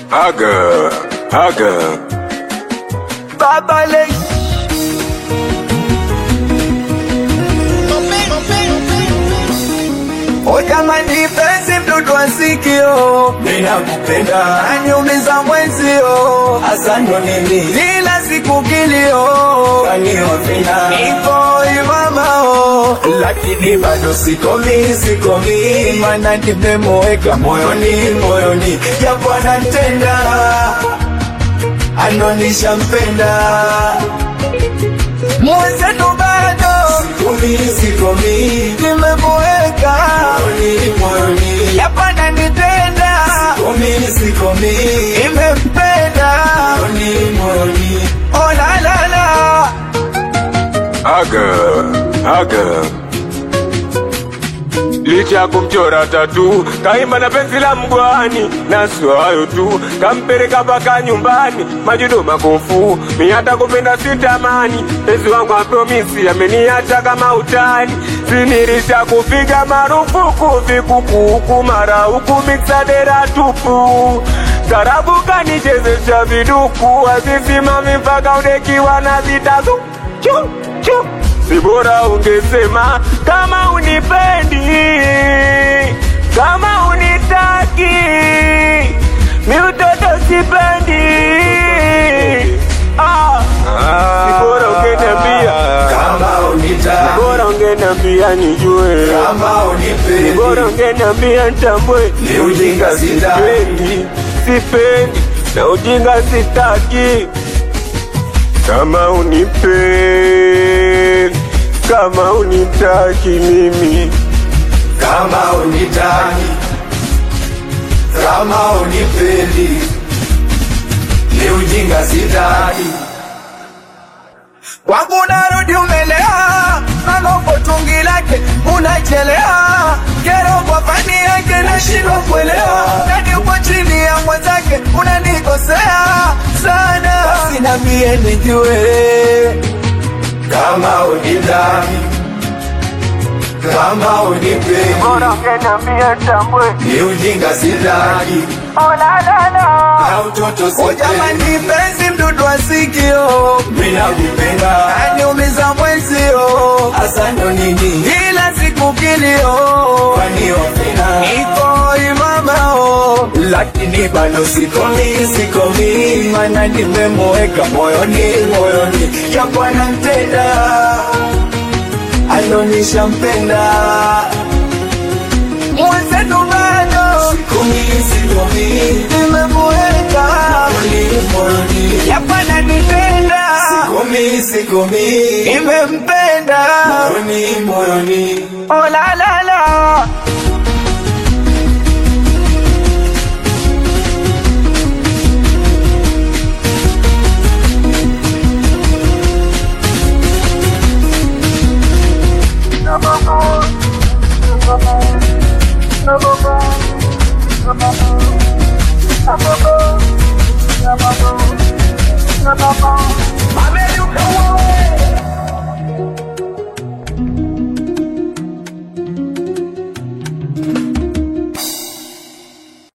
Haga, haga. Baba Lei. O jamani, penzi mdudu wa sikio, Ninakupenda aniumiza mwenzio, hasa ndo nini kila siku kilio, kaniovina, ipo imamao, lakini bado sikomi, sikomi, mana nimemweka moyoni, moyoni, japo anatenda anonisha mpenda, mwenzetu bado sikomi, sikomi, nimemweka, moyoni, moyoni, yapana nitenda, sikomi, sikomi, imempenda, moyoni, moyoni, oh la la la. Haga, haga. Licha ya kumchora tatu, kaimba na penzi la mgwani, na sio hayo tu, kampeleka mpaka nyumbani, majudo makofu, mi hata kupenda sitamani, penzi wangu apromisi, ameniacha kama utani, sinirisha kupiga marufuku, vikukuku mara huku miksadera tupu, tarabu kanichezesha viduku, azisimami mpaka udekiwa na zitazu chu chu si bora ungesema kama unipendi, kama unitaki, mi utoto sipendi. Ah, si bora ungeniambia, kama unita, bora ungeniambia nijue, kama unipendi, bora ungeniambia nitambue. Ni ujinga sitaki. sipendi, sipendi na ujinga sitaki. Kama unipendi, kama unitaki mimi kama unitaki, kama unipendi, ni ujinga sitaki. Kwangu narudi umelea, manopo tungi lake unachelea, kero kwa fani yake nashindwa kuelewa, nani uko chini ya mwenzake unanikosea sana, sina mie nijue kama unitaki, kama unipendi, ungeniambia tambwe ni ujinga sitaki, na utoto O sipendi. jamani, penzi mdudu wa sikio, Mimi nakupenda aniumiza mwenzio, hasa ndo nini kila siku kilio kwani wapenda iko imamao lakini bado sikomi, sikomi, mana nimemweka moyoni, moyoni, japo anatenda anonisha mpenda, mwenzetu bado sikomi, sikomi, nimemweka moyoni, moyoni, yapana nipenda sikomi, sikomi, imempenda moyoni, moyoni, oh la la la